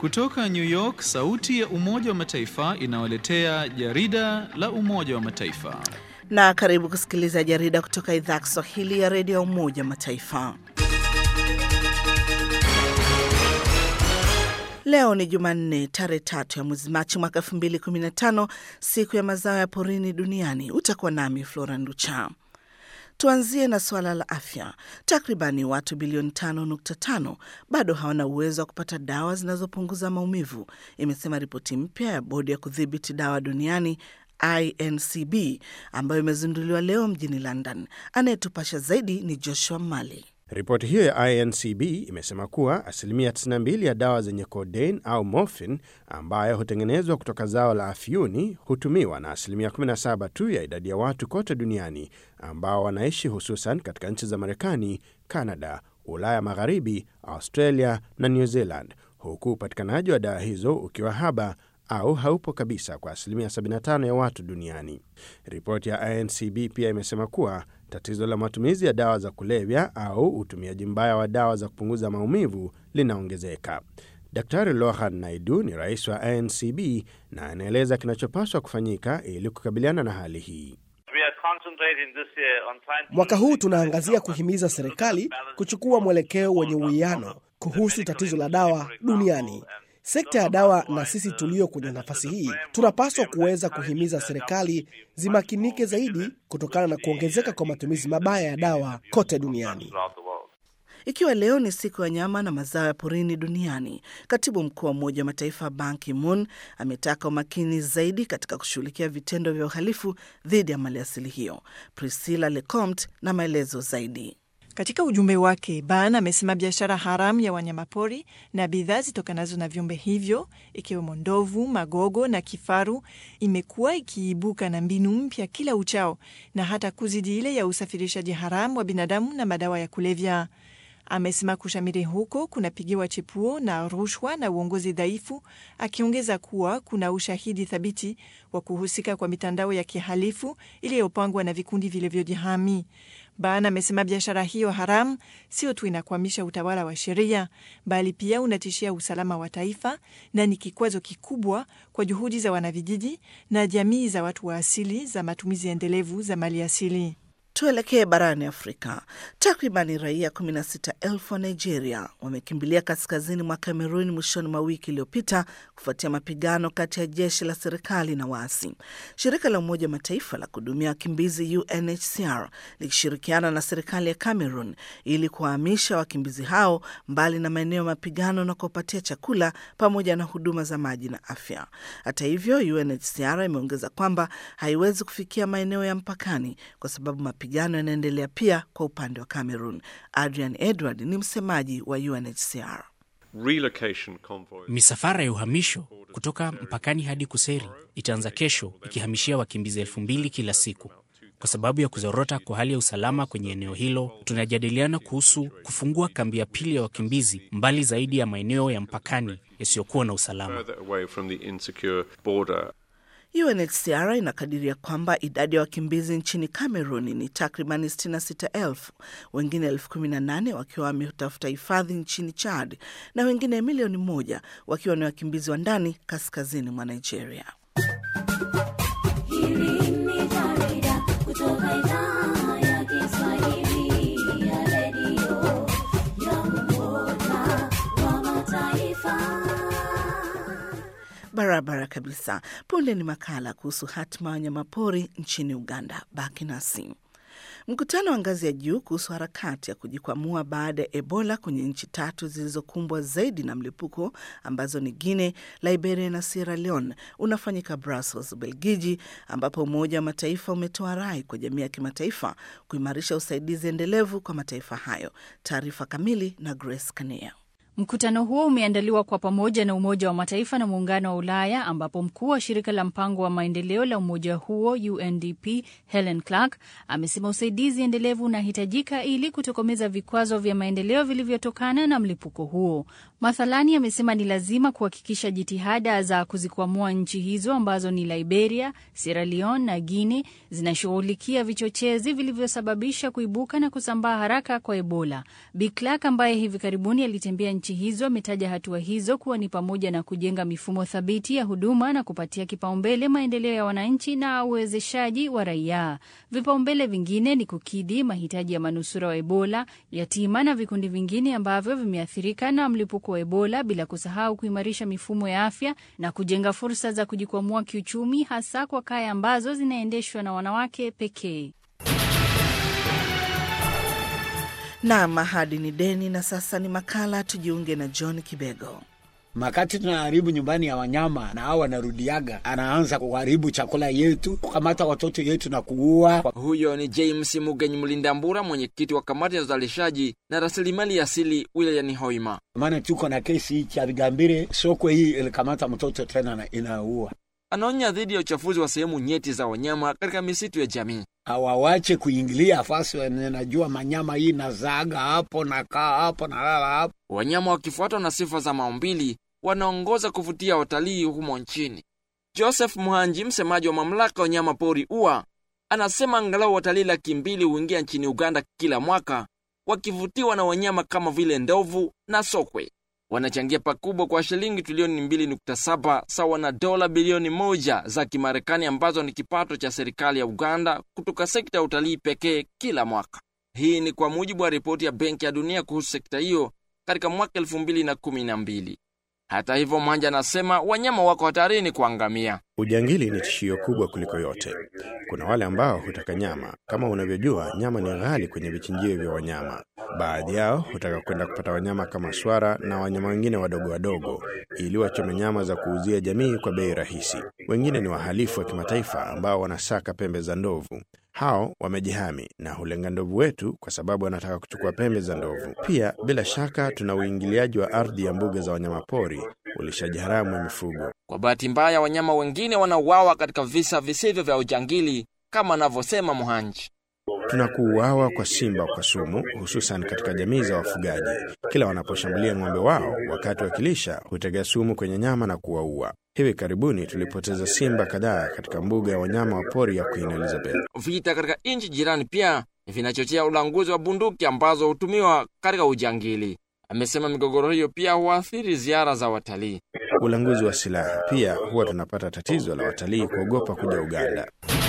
Kutoka New York, sauti ya Umoja wa Mataifa inawaletea jarida la Umoja wa Mataifa. Na karibu kusikiliza jarida kutoka idhaa ya Kiswahili ya redio ya Umoja wa Mataifa. Leo ni Jumanne, tarehe tatu ya mwezi Machi mwaka 2015, siku ya mazao ya porini duniani. Utakuwa nami Flora Nducha. Tuanzie na suala la afya. Takribani watu bilioni 5.5 bado hawana uwezo wa kupata dawa zinazopunguza maumivu, imesema ripoti mpya ya bodi ya kudhibiti dawa duniani INCB ambayo imezinduliwa leo mjini London. Anayetupasha zaidi ni Joshua Mali. Ripoti hiyo ya INCB imesema kuwa asilimia 92 ya dawa zenye codeine au morphine ambayo hutengenezwa kutoka zao la afyuni hutumiwa na asilimia 17 tu ya idadi ya watu kote duniani ambao wanaishi hususan katika nchi za Marekani, Kanada, Ulaya Magharibi, Australia na New Zealand, huku upatikanaji wa dawa hizo ukiwa haba au haupo kabisa kwa asilimia 75 ya watu duniani. Ripoti ya INCB pia imesema kuwa tatizo la matumizi ya dawa za kulevya au utumiaji mbaya wa dawa za kupunguza maumivu linaongezeka. Daktari Lohan Naidu ni rais wa INCB na anaeleza kinachopaswa kufanyika ili kukabiliana na hali hii. Mwaka huu tunaangazia kuhimiza serikali kuchukua mwelekeo wenye uwiano kuhusu tatizo la dawa duniani. Sekta ya dawa na sisi tulio kwenye nafasi hii tunapaswa kuweza kuhimiza serikali zimakinike zaidi kutokana na kuongezeka kwa matumizi mabaya ya dawa kote duniani. Ikiwa leo ni siku ya nyama na mazao ya porini duniani, katibu mkuu wa Umoja wa Mataifa Ban Ki-moon ametaka umakini zaidi katika kushughulikia vitendo vya uhalifu dhidi ya maliasili hiyo. Priscilla Lecomte na maelezo zaidi. Katika ujumbe wake, Ban amesema biashara haramu ya wanyamapori na bidhaa zitokanazo na viumbe hivyo ikiwemo ndovu, magogo na kifaru imekuwa ikiibuka na mbinu mpya kila uchao na hata kuzidi ile ya usafirishaji haramu wa binadamu na madawa ya kulevya. Amesema kushamiri huko kunapigiwa chepuo na rushwa na uongozi dhaifu, akiongeza kuwa kuna ushahidi thabiti wa kuhusika kwa mitandao ya kihalifu iliyopangwa na vikundi vilivyojihami. Ban amesema biashara hiyo haramu sio tu inakwamisha utawala wa sheria, bali pia unatishia usalama wa taifa na ni kikwazo kikubwa kwa juhudi za wanavijiji na jamii za watu wa asili za matumizi endelevu za mali asili. Tuelekee barani Afrika. Takribani raia 16,000 wa Nigeria wamekimbilia kaskazini mwa Kamerun mwishoni mwa wiki iliyopita kufuatia mapigano kati ya jeshi la serikali na waasi. Shirika la Umoja wa Mataifa la kuhudumia wakimbizi UNHCR likishirikiana na serikali ya Cameroon ili kuwahamisha wakimbizi hao mbali na maeneo ya mapigano na kuwapatia chakula pamoja na huduma za maji na afya. Hata hivyo, UNHCR imeongeza kwamba haiwezi kufikia maeneo ya mpakani kwa sababu mapigano yanaendelea pia kwa upande wa Cameroon. Adrian Edward ni msemaji wa UNHCR. Misafara ya uhamisho kutoka mpakani hadi Kuseri itaanza kesho ikihamishia wakimbizi elfu mbili kila siku. Kwa sababu ya kuzorota kwa hali ya usalama kwenye eneo hilo, tunajadiliana kuhusu kufungua kambi ya pili ya wakimbizi mbali zaidi ya maeneo ya mpakani yasiyokuwa na usalama. UNHCR inakadiria kwamba idadi ya wakimbizi nchini Cameroon ni takribani 66,000, wengine elfu kumi na nane wakiwa wametafuta hifadhi nchini Chad na wengine milioni moja wakiwa ni wakimbizi wa ndani kaskazini mwa Nigeria. Hili ni jarida kutoka idhaa ya Kiswahili ya redio ya Umoja wa Mataifa. Barabara kabisa. Punde ni makala kuhusu hatima ya wanyamapori nchini Uganda. Baki nasi. Mkutano wa ngazi ya juu kuhusu harakati ya kujikwamua baada ya Ebola kwenye nchi tatu zilizokumbwa zaidi na mlipuko ambazo ni Guinea, Liberia na Sierra Leone unafanyika Brussels, Ubelgiji, ambapo Umoja wa Mataifa umetoa rai kwa jamii ya kimataifa kuimarisha usaidizi endelevu kwa mataifa hayo. Taarifa kamili na Grace Kania. Mkutano huo umeandaliwa kwa pamoja na Umoja wa Mataifa na Muungano wa Ulaya, ambapo mkuu wa shirika la mpango wa maendeleo la umoja huo UNDP Helen Clark amesema usaidizi endelevu unahitajika ili kutokomeza vikwazo vya maendeleo vilivyotokana na mlipuko huo. Mathalani, amesema ni lazima kuhakikisha jitihada za kuzikwamua nchi hizo ambazo ni Liberia, Sierra Leone na Guinea zinashughulikia vichochezi vilivyosababisha kuibuka na kusambaa haraka kwa Ebola. Bi Clark ambaye hivi karibuni alitembea nchi hizo ametaja hatua hizo kuwa ni pamoja na kujenga mifumo thabiti ya huduma na kupatia kipaumbele maendeleo ya wananchi na uwezeshaji wa raia. Vipaumbele vingine ni kukidhi mahitaji ya manusura wa Ebola, yatima na vikundi vingine ambavyo vimeathirika na mlipuko wa Ebola, bila kusahau kuimarisha mifumo ya afya na kujenga fursa za kujikwamua kiuchumi, hasa kwa kaya ambazo zinaendeshwa na wanawake pekee. Naam, ahadi ni deni. Na sasa ni makala tujiunge na John Kibego. Makati tunaharibu nyumbani ya wanyama na hao wanarudiaga, anaanza kuharibu chakula yetu, kukamata watoto yetu na kuua. Huyo ni James Mugenyi Mlindambura, mwenyekiti wa kamati ya uzalishaji na rasilimali asili wilayani Hoima. Maana tuko na kesi hii cha Vigambire, sokwe hii ilikamata mtoto tena na inaua. Anaonya dhidi ya uchafuzi wa sehemu nyeti za wanyama katika misitu ya jamii. Hawawache kuingilia fasi, wenye najua manyama hii nazaga hapo nakaa hapo nalala hapo. Wanyama wakifuatwa na sifa za maumbili wanaongoza kuvutia watalii humo nchini. Joseph Muhanji, msemaji wa mamlaka ya wanyama pori UWA, anasema angalau watalii laki mbili huingia nchini Uganda kila mwaka wakivutiwa na wanyama kama vile ndovu na sokwe. Wanachangia pakubwa kwa shilingi trilioni 2.7 sawa na dola bilioni moja za Kimarekani ambazo ni kipato cha serikali ya Uganda kutoka sekta ya utalii pekee kila mwaka. Hii ni kwa mujibu wa ripoti ya Benki ya Dunia kuhusu sekta hiyo katika mwaka 2012. Hata hivyo, Mwanja anasema wanyama wako hatarini kuangamia. Ujangili ni tishio kubwa kuliko yote. Kuna wale ambao hutaka nyama. Kama unavyojua, nyama ni ghali kwenye vichinjio vya wanyama. Baadhi yao hutaka kwenda kupata wanyama kama swara na wanyama wengine wadogo wadogo, ili wachome nyama za kuuzia jamii kwa bei rahisi. Wengine ni wahalifu wa kimataifa ambao wanasaka pembe za ndovu. Hao wamejihami na hulenga ndovu wetu kwa sababu wanataka kuchukua pembe za ndovu. Pia bila shaka, tuna uingiliaji wa ardhi ya mbuga za wanyamapori, ulishaji haramu wa mifugo. Kwa bahati mbaya, wanyama wengine wanauawa katika visa visivyo vya ujangili kama anavyosema Muhanji. Tuna kuuawa kwa simba kwa sumu, hususan katika jamii za wafugaji. Kila wanaposhambulia ng'ombe wao wakati wakilisha, hutega sumu kwenye nyama na kuwaua. Hivi karibuni tulipoteza simba kadhaa katika mbuga ya wanyama wa pori ya Queen Elizabeth. Vita katika nchi jirani pia vinachochea ulanguzi wa bunduki ambazo hutumiwa katika ujangili. Amesema migogoro hiyo pia huathiri ziara za watalii. Ulanguzi wa silaha pia huwa tunapata tatizo la watalii kuogopa kuja Uganda.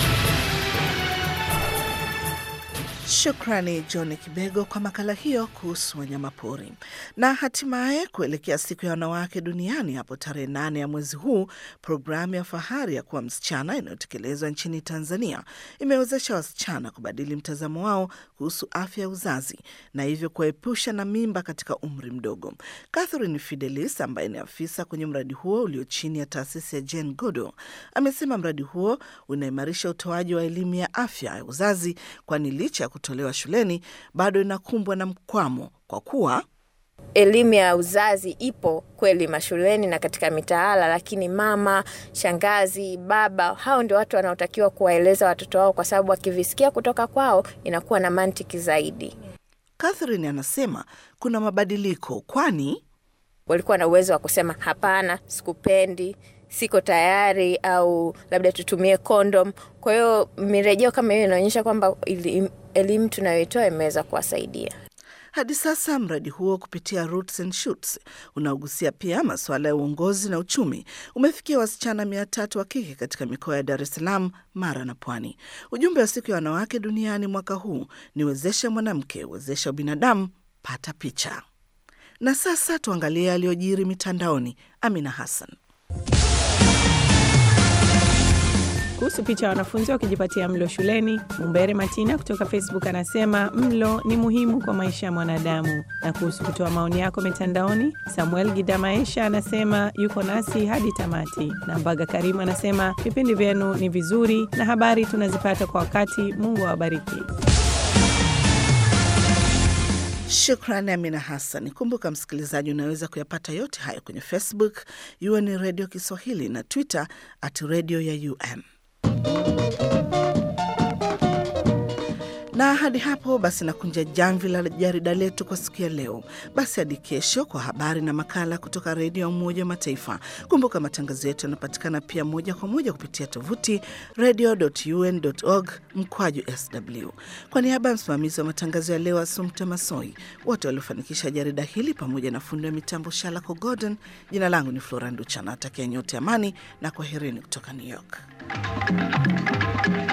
Shukrani John Kibego kwa makala hiyo kuhusu wanyamapori. Na hatimaye kuelekea siku ya wanawake duniani hapo tarehe nane ya mwezi huu, programu ya Fahari ya kuwa msichana inayotekelezwa nchini Tanzania imewezesha wasichana kubadili mtazamo wao kuhusu afya ya uzazi na hivyo kuwaepusha na mimba katika umri mdogo. Catherine Fidelis ambaye ni afisa kwenye mradi huo ulio chini ya taasisi ya Jane Goodall amesema mradi huo unaimarisha utoaji wa elimu ya afya ya uzazi, kwani licha ya kutolewa shuleni bado inakumbwa na mkwamo kwa kuwa elimu ya uzazi ipo kweli mashuleni na katika mitaala, lakini mama, shangazi, baba, hao ndio watu wanaotakiwa kuwaeleza watoto wao, kwa sababu wakivisikia kutoka kwao inakuwa na mantiki zaidi. Catherine anasema kuna mabadiliko, kwani Walikuwa na uwezo wa kusema hapana, sikupendi, siko tayari, au labda tutumie kondom. Kwa hiyo mirejeo kama hiyo inaonyesha kwamba ili- elimu tunayoitoa imeweza kuwasaidia. hadi sasa mradi huo kupitia Roots and Shoots unaogusia pia masuala ya uongozi na uchumi umefikia wasichana mia tatu wa kike katika mikoa ya Dar es Salaam, Mara na Pwani. Ujumbe wa siku ya wanawake duniani mwaka huu ni wezesha mwanamke, wezesha binadamu, pata picha. Na sasa tuangalie yaliyojiri mitandaoni. Amina Hassan. Kuhusu picha ya wanafunzi wakijipatia mlo shuleni, Mumbere Matina kutoka Facebook anasema mlo ni muhimu kwa maisha ya mwanadamu. Na kuhusu kutoa maoni yako mitandaoni, Samuel Gidamaesha anasema yuko nasi hadi tamati, na Mbaga Karimu anasema vipindi vyenu ni vizuri na habari tunazipata kwa wakati. Mungu awabariki. Shukrani Amina Hassan. Kumbuka msikilizaji, unaweza kuyapata yote hayo kwenye Facebook UN Radio Kiswahili na Twitter at radio ya UM. Na hadi hapo basi nakunja jamvi la jarida letu kwa siku ya leo. Basi hadi kesho kwa habari na makala kutoka redio ya Umoja wa Mataifa. Kumbuka matangazo yetu yanapatikana pia moja kwa moja kupitia tovuti radio.un.org mkwaju sw. Kwa niaba ya msimamizi wa matangazo ya leo Asumta Masoi, wote waliofanikisha jarida hili pamoja na fundi wa mitambo Shalako Gordon, jina langu ni Flora Nducha, natakia nyote amani na kwaherini kutoka New York.